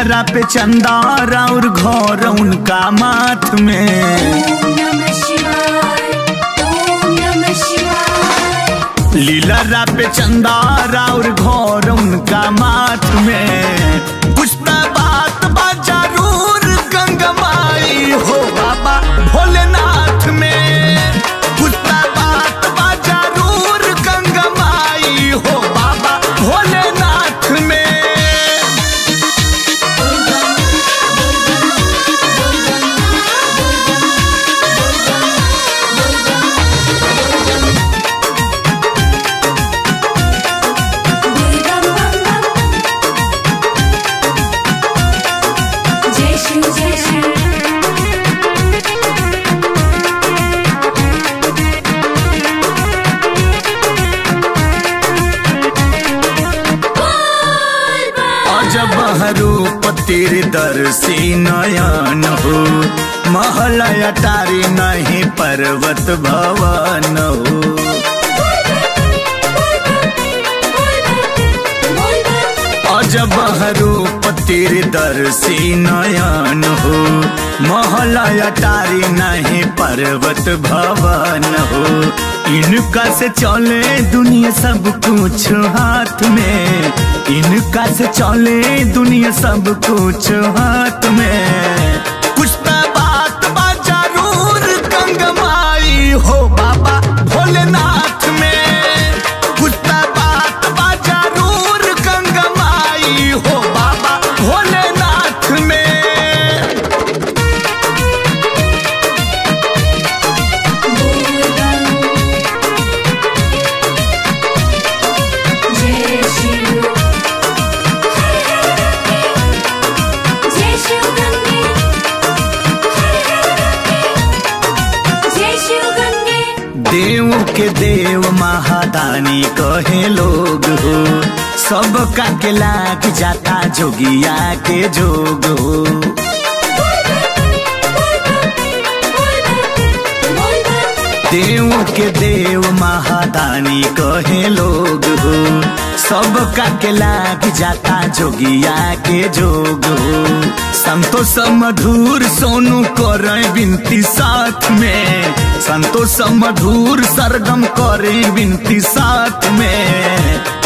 लीलरा पे चंदारा और घोर उनका माथ में ओम नमः शिवाय ओम नमः शिवाय लीलरा पे चंदारा और घोर उनका माथ में पुष्पा बात बा जरूर गंगमाई हो बाबा भोलेनाथ में पुष्पा बात बा जरूर गंगमाई हो बाबा भोलेनाथ में दुर्गा बम बम जय शिव जय शिव बोल बम अजब रूप तेरे दर्शी नयन हो महल अटारी नहीं पर्वत भवन हो अजब रूप तेरे दर्शी नयन हो महल अटारी नहीं पर्वत भवन हो इनका से चले दुनिया सब कुछ हाथ में इनका से चले दुनिया सब कुछ हाथ में कुछ तो बात बा जरूर गंगमाई हो बाबा भोलेनाथ में कुछ तो बात बा जरूर गंगमाई हो बाबा भोलेनाथ में जय शिव जय शिव गंगे जय शिव गंगे देव के देव महादानी कहे लोग हो सब का के लाग जाता जोगिया के जोग हो देव के देव महादानी कहे लोग हो सब का के लाग जाता जोगिया के जोग हो संतोष मधुर सोनू करे विनती साथ में संतोष मधुर सरगम करे विनती साथ में